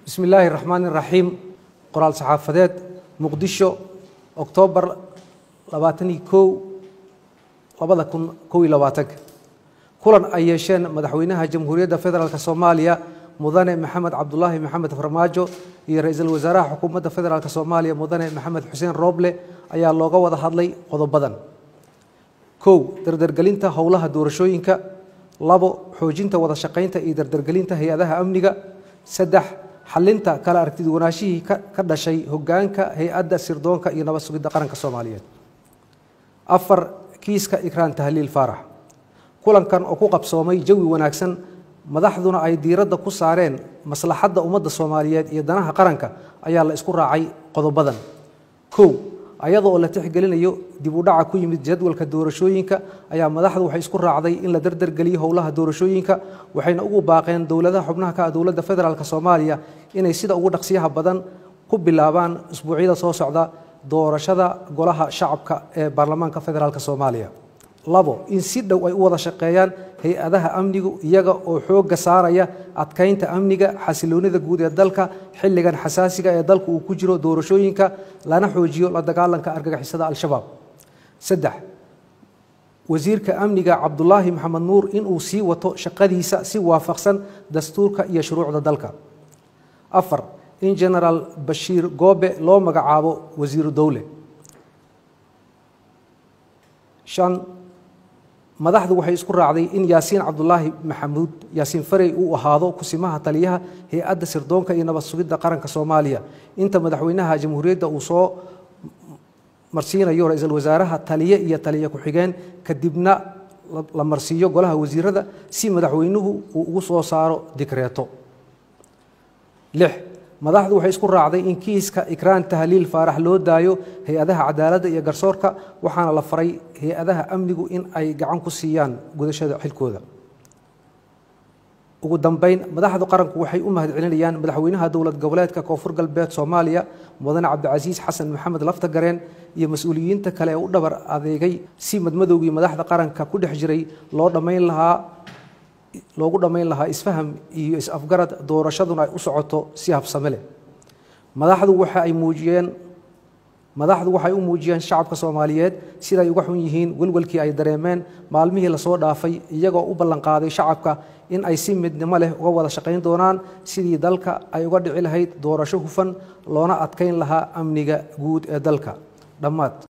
bismi illaahi raxmaani raxiim qoraal saxaafadeed muqdisho oktoobar labaataniyo kow labada kun kow iyo labaatanka kulan ay yeesheen madaxweynaha jamhuuriyadda federaalk soomaaliya mudane maxamed cabdulaahi maxamed farmaajo iyo ra-iisul wasaaraha xukuumadda federaalk soomaaliya mudane maxamed xuseen rooble ayaa looga wada hadlay qodobadan kow dardargelinta howlaha doorashooyinka labo xoojinta wada shaqaynta iyo dardargelinta hay-adaha amniga saddex xalinta kala aragtiduwanaashihii ka dhashay hogaanka hay-adda sirdoonka iyo nabad sugidda qaranka soomaaliyeed afar kiiska ikraan tahliil faarax kulankan oo ku qabsoomay jawi wanaagsan madaxduna ay diiradda ku saareen maslaxadda ummadda soomaaliyeed iyo danaha qaranka ayaa la isku raacay qodobadan kow ayadoo la tixgelinayo dib u dhaca ku yimid jadwalka doorashooyinka ayaa madaxdu waxay isku raacday in la dardargeliyo howlaha doorashooyinka waxayna ugu baaqeen dowladaha xubnaha ka ah dowladda federaalk soomaaliya inay sida ugu dhaqsiyaha badan ku bilaabaan isbuucyada soo socda doorashada golaha shacabka ee baarlamaanka federaalk soomaaliya labo in si dhow ay u wada shaqeeyaan hay-adaha amnigu iyaga oo xoogga saaraya adkaynta amniga xasiloonida guud ee dalka xilligan xasaasiga ee dalku uu ku jiro doorashooyinka lana xoojiyo la dagaalanka argagixisada al-shabaab saddex wasiirka amniga cabdulaahi maxamed nuur inuu sii wato shaqadiisa si waafaqsan dastuurka iyo shuruucda dalka afar in genaraal bashiir goobe loo magacaabo wasiiru dowle shan madaxdu waxay isku raacday in yaasiin cabdulaahi maxamuud yaasiin farey uu ahaado kusimaha taliyaha hay-adda sirdoonka iyo nabad sugidda qaranka soomaaliya inta madaxweynaha jamhuuriyadda uu soo marsiinayo ra-iisul wasaaraha taliye iyo taliye ku-xigeen kadibna la marsiiyo golaha wasiirada si madaxweynuhu uu ugu soo saaro dikreeto lix madaxdu waxay isku raacday in kiiska ikraan tahliil faarax loo daayo hay-adaha cadaaladda iyo garsoorka waxaana la faray hay-adaha amnigu in ay gacan ku siiyaan gudashada xilkooda ugu dambeyn madaxda qaranku waxay u mahadcelinayaan madaxweynaha dowlad goboleedka koonfur galbeed soomaaliya mudane cabdicasiis xasan maxamed laftagareen iyo mas-uuliyiinta kale ee u dhabar adeegay si madmadowgii madaxda qaranka ku dhex jiray loo dhammayn lahaa loogu dhammayn lahaa isfaham iyo is-afgarad doorashaduna ay u socoto si habsame leh madaxdu waxa ay muujiyeen madaxdu waxay u muujiyeen shacabka soomaaliyeed siday uga xun yihiin welwelkii ay dareemeen maalmihii lasoo dhaafay iyagoo u ballanqaaday shacabka in ay si midnimo leh uga wada shaqayn doonaan sidii dalka ay uga dhici lahayd doorasho hufan loona adkayn lahaa amniga guud ee dalka dhammaad